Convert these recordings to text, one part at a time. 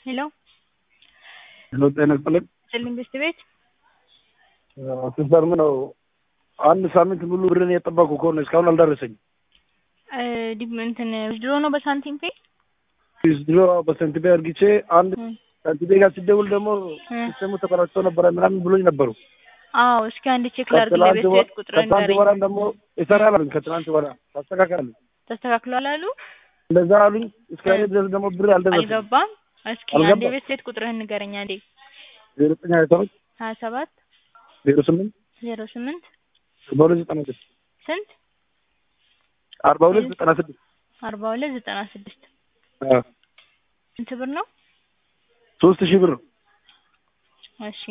ሄሎ ሄሎ ጤና ይስጥልኝ። ስልኝ ብስት ቤት ሲስተር ምን ነው አንድ ሳምንት ሙሉ ብርን የጠበቁ ከሆነ እስካሁን አልደረሰኝም። ዲም እንትን ድሮ ነው በሳንቲም ፔ ድሮ በሰንቲሜ አርግቼ አንድ ሳንቲሜ ጋር ሲደውል ደግሞ ሲስተሙ ተቆራጭቶ ነበረ ምናምን ብሎኝ ነበሩ። አዎ እስኪ አንድ ቼክ ላድርግ ከትናንት ለቤት ወ- ቤት ቁጥር ከትናንት ንገረኝ ወራን ደግሞ ይሰራል አሉኝ። ከትናንት ወራ ታስተካክላሉ ተስተካክሏል አሉ እንደዛ አሉኝ። እስከ እኔ ድረስ ደግሞ ብር አልደረሰም። አልገባም እስኪ አልገባም። አንድ የቤት ቤት ቁጥርህን ንገረኝ አንዴ ዜሮ ዘጠኝ ሀያ ሰባት ሀያ ሰባት ዜሮ ስምንት ዜሮ ስምንት አርባ ሁለት ዘጠና ስድስት ስንት አርባ ሁለት ዘጠና ስድስት አርባ ሁለት ዘጠና ስድስት አዎ። ስንት ብር ነው ሶስት ሺህ ብር እሺ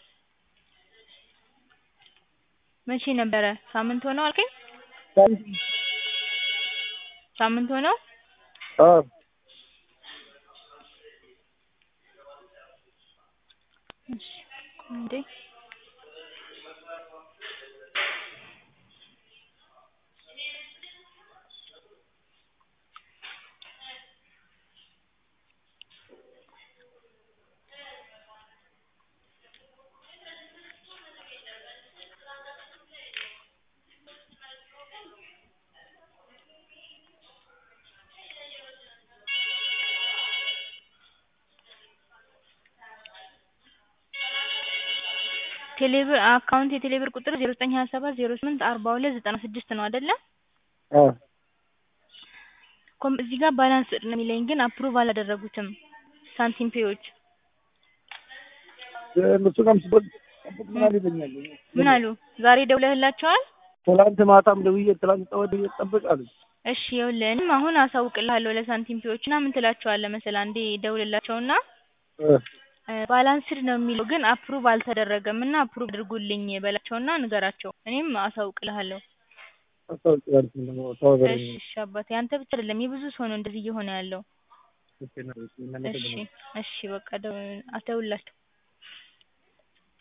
መቼ ነበረ ሳምንት ሆነው አልከኝ ሳምንት ሆነው አዎ። እሺ እንዴ ቴሌብር አካውንት የቴሌብር ቁጥር ዜሮ ዘጠኝ ሀያ ሰባት ዜሮ ስምንት አርባ ሁለት ዘጠና ስድስት ነው አይደለ? አዎ። ኮም እዚህ ጋር ባላንስ ነው የሚለኝ ግን አፕሩቭ አላደረጉትም ሳንቲም ፔዎች እነሱ ጋርም ስጠብቅ ጠብቅ ምናምን ይለኛል። ምን አሉ ዛሬ ደውለህላቸዋል? ትላንት ማታም ደውዬ ትላንት ጠዋት ደውዬ ጠብቅ አሉኝ። እሺ ይኸውልህ እኔም አሁን አሳውቅልሃለሁ ለሳንቲም ፔዎች እና ምን ትላቸዋለህ መሰለህ አንዴ ደውልላቸውና እ ባላንስድ ነው የሚለው ግን አፕሩቭ አልተደረገም እና አፕሩቭ አድርጉልኝ በላቸውና ንገራቸው እኔም አሳውቅልሃለሁ አስታውቂያለሁ ደግሞ ተባበረኝ። እሺ እሺ አባቴ አንተ ብቻ አይደለም የብዙ ሰው ነው እንደዚህ እየሆነ ያለው እሺ፣ እሺ እሺ በቃ ደው- አትደውልላቸው